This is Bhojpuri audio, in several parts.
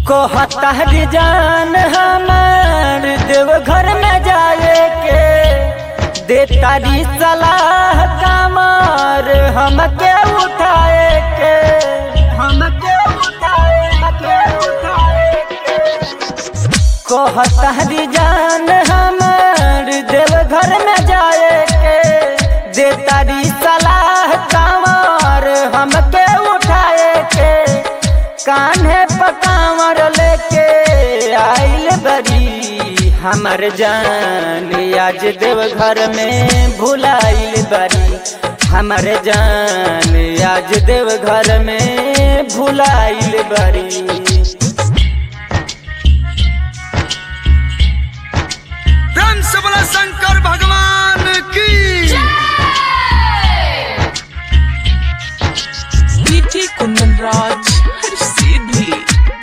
कहता रे जान हमार देव घर में जाए के दे तारी सलाह कमर हमके उठाए के हमके उठाए हमके उठाए के कहता रे जान हमार देव घर में जाए के दे तारी सलाह कमर हमके उठाए के कान्हे पकावर लेके आइल बरी हमर जान आज देव घर में भुलाइल बरी हमर जान आज देव घर में भुलाइल बरी प्रेम से बोला शंकर भगवान की डीजे कुंदन राज हर सीधी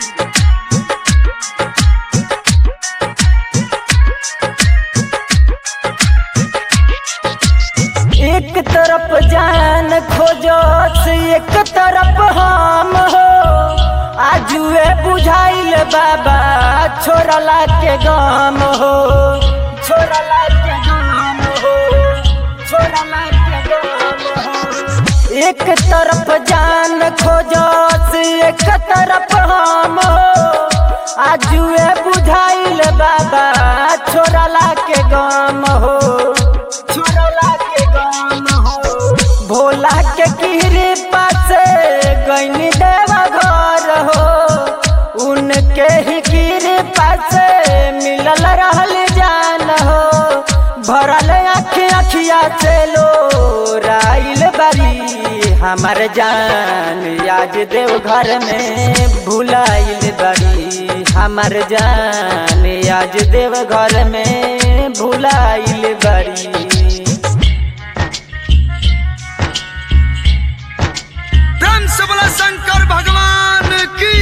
एक तरफ जान खोजो से एक तरफ हम हो आजुए बुझाइल बाबा छोड़ला के गम हो छोड़ला के गम हो छोड़ला के गम हो एक तरफ जान खोजो से एक तरफ हम हो आजुए बुझाइल बाबा छोड़ला के गम हो छोड़ला के गम हो भोला के कृपा से गैनी देवा घर हो उनके ही कृपा से मिलल रहल जान हो भरल आँख अखिया से लो राइल बरी हमर जान आज देव घर में भुलाइल बरी हमर जान आज देव घर में भुलाइल बरी प्रेम से बोला शंकर भगवान की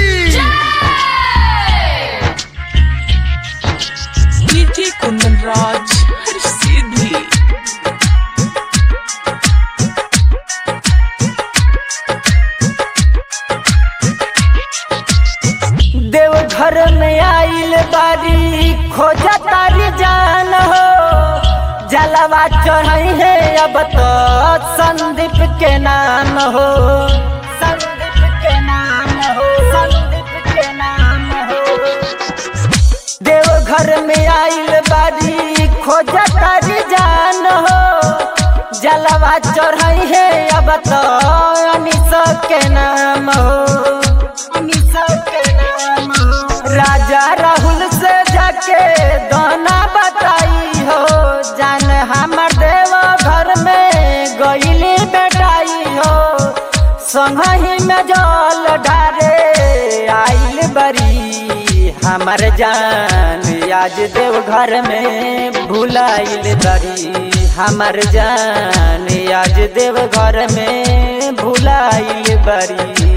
डीजे कुंदन राज हर सीधी देव घर में आइल बारी खोजा तारी जान हो जलवा चढ़ई है अब तो संदीप के नाम हो संदीप के नाम हो संदीप के नाम हो देव घर में आइल बारी खोजा तारी जान हो जलवा चढ़ई है अब तो अनिस के नाम हो अनिस के नाम हो राजा राहुल से जाके दोना बताई हो जान हमर देव घर में गईली बेटाई हो संगही में जल डारे आइल बरी हमर जान आज देव घर में भुलाइल बरी हमर जान आज देव घर में भुलाइल बरी